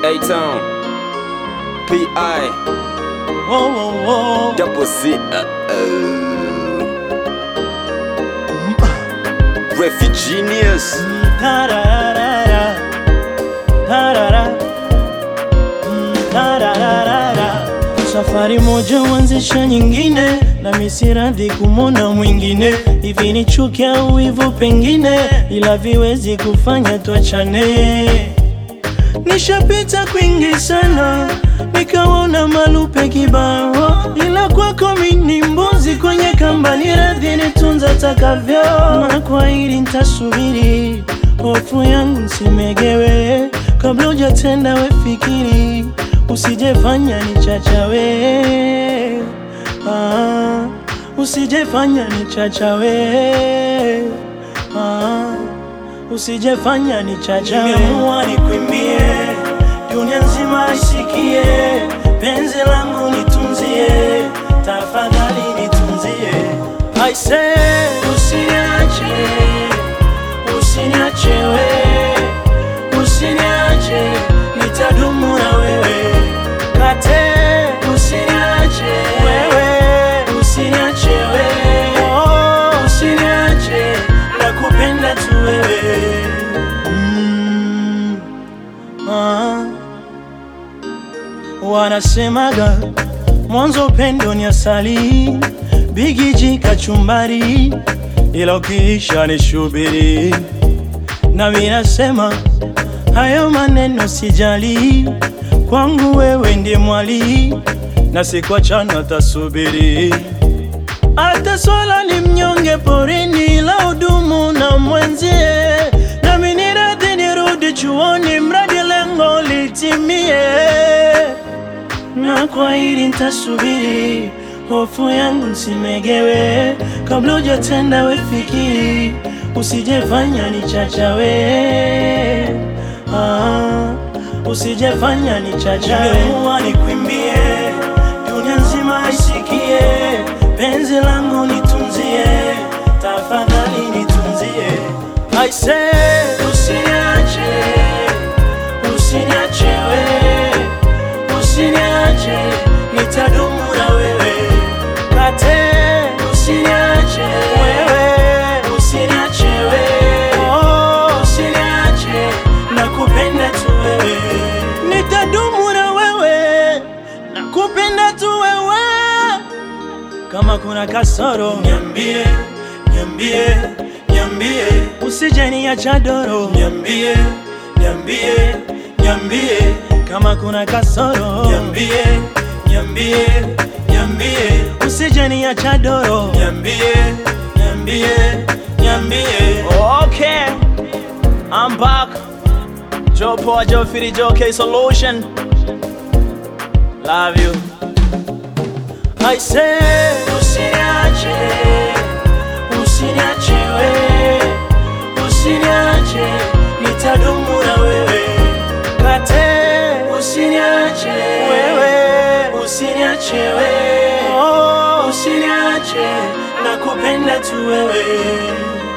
A-Town P.I. Whoa, whoa, whoa. Double C uh-oh. Refugeenius Ta-ra-ra-ra-ra. Ta-ra-ra. Mm, ta-ra-ra-ra-ra. Safari moja huanzisha nyingine, na misiradhi kumwona mwingine. Hivi ni chuki au wivu pengine, ila viwezi kufanya tuachane. Nishapita kwingi sana, nikaona malupe kibao, ila kwako mini mbuzi kwenye kamba, ni radhi nitunza takavyo, na kwa hili nitasubiri, hofu yangu nsimegewe, kabla hujatenda we fikiri, usijefanya nichachawe, ah, usijefanya nichachawe, ah usijefanya ni chacha. Nimeamua nikwimbie, dunia nzima isikie, penzi langu nitunzie, tafadhali nitunzie. I say usiniache, usiniache we, usiniache, nitadumu na wewe kate, usiniache wewe, usiniache wewe, oh, usiniache, nakupenda tu wewe mm, ah. Wanasemaga mwanzo upendo ni asali, bigiji kachumbari, ila ukiisha ni shubiri. Nami nasema hayo maneno sijali, kwangu wewe ndiye mwali, na sikuachana tasubiri. Hata swala ni mnyonge porini, la udumu na mwenzie, nami ni radhi nirudi chuoni, mradi lengo litimie. Na kwa hili nitasubiri, hofu yangu nsimegewe, kabla hujatenda we fikiri, usijefanya nichachawe, ah, usijefanya nichachawe. Nimeamua nikwimbie, dunia nzima isikie, penzi langu nitunzie, tafadhali nitunzie. I say usiniache, usiniache we, usiniache, nitadumu na wewe kate, usiniache wewe, usiniache wewe, oh, usiniache, nakupenda tu wewe, nitadumu na wewe, nakupenda tu wewe kama kuna kasoro niambie, niambie, niambie, usije niacha doro niambie, niambie, niambie, kama kuna kasoro niambie, niambie, niambie, usije niacha doro niambie, niambie, niambie. Okay, I'm back. Joe Poa, Joe Fitty, Joe K Solution. Love you. I say usiniache, usiniache we, usiniache, nitadumu na wewe kate, usiniache wewe, usiniache we, oh, usiniache, nakupenda tu wewe.